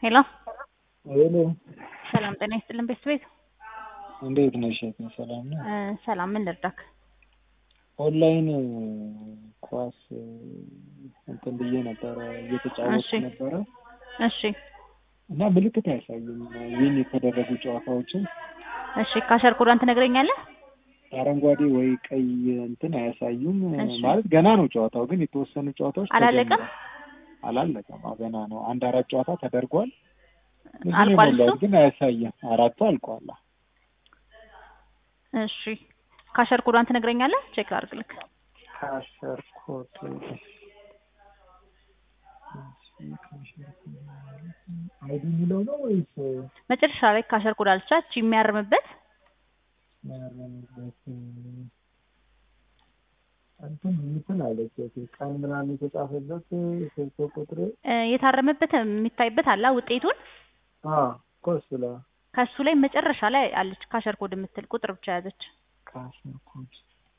ሄሎ ሄሎ ሰላም ጤና ይስጥልን ቤተሰቤት እንዴት ነሽ? እህቴ ሰላም ነው? እ ሰላም ምን ልርዳክ? ኦንላይን ኳስ እንትን ብዬ ነበረ እየተጫወቱ እሺ። ነበረ እሺ እና ምልክት አያሳይም ዊን የተደረጉ ጨዋታዎችን እሺ ካሸር ኮዷን ትነግረኛለህ? አረንጓዴ ወይ ቀይ እንትን አያሳዩም። እሺ። ማለት ገና ነው ጨዋታው፣ ግን የተወሰኑ ጨዋታዎች አላለቀም? ተጀምረዋል። አላለቀም። አዎ ገና ነው። አንድ አራት ጨዋታ ተደርጓል። ብዙ ነው አልቋል የሞላው፣ እሱ? ግን አያሳይም። አራቱ አልቋል። እሺ ካሸር ኮዷን ትነግረኛለህ? ቼክ ላድርግልክ። ካሸር ኮድ አይዲ የሚለው ነው ወይስ መጨረሻ ላይ ካሸር ኮድ አልቻች የሚያርምበት ያረምበት እንትን እንትን አለች ቀን ምናምን የተጻፈበት ስልክ ቁጥር እ የታረመበት የሚታይበት አላ ውጤቱን እኮ እሱ ላይ ከሱ ላይ መጨረሻ ላይ አለች ካሸር ኮድ የምትል ቁጥር ብቻ ያዘች። ካሸር ኮድ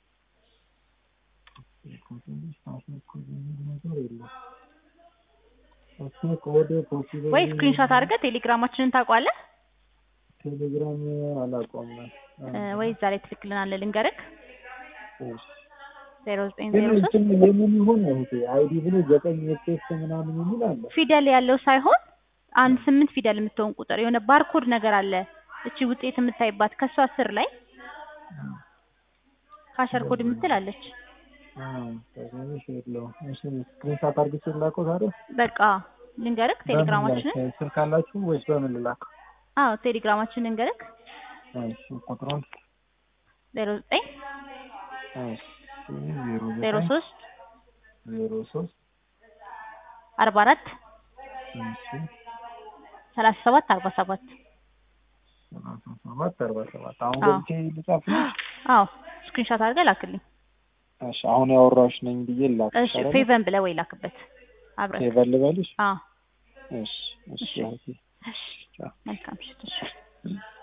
ካሸር ኮድ የሚል ነገር የለም። እሱ ኮድ ፖሲብል ወይ ስክሪንሾት አድርገህ ቴሌግራማችንን ታውቀዋለህ? ቴሌግራም አላውቀውም። እ ወይ እዛ ላይ ትልክልናለህ ልንገርክ ዜሮ ዘጠኝ ግን ዜሮ ሶስት እንትን የምን ይሆን እህቴ አይዲ ብሎ ዘጠኝ ኤክስ ምናምን የሚል አለ። ፊደል ያለው ሳይሆን አንድ ስምንት ፊደል የምትሆን ቁጥር የሆነ ባርኮድ ነገር አለ። እቺ ውጤት የምታይባት ከሷ ስር ላይ ካሸር ኮድ የምትል አለች። ትንሽ የለውም። እሺ ስክሪንሻት አድርጌ ላከው ታዲያ በቃ ልንገርክ ቴሌግራማችንን። በምን ላክ? ስልክ አላችሁ ወይስ በምን ልላከው? አዎ ቴሌግራማችንን ልንገርክ እሺ ቁጥሩን ዜሮ ዘጠኝ እሺ ዜሮ ዜሮ ዘጠኝ ሶስት ዜሮ ሶስት አርባ አራት እሺ ሰላሳ ሰባት አርባ ሰባት ሰላሳ ሰባት አርባ ሰባት አሁን አዎ። ገብቼ ልጻፍ ነው? አዎ ስክሪንሾት አድርገህ ላክልኝ። እሺ አሁን ያወራሁሽ ነኝ ብዬ ላክ እሺ ፌቨን ብለህ ወይ ላክበት አብረን። ፌቨር ልበልሽ? አዎ እሺ እሺ እሺ። እህቴ እሺ ቻው። መልካም ምሽት። እሺ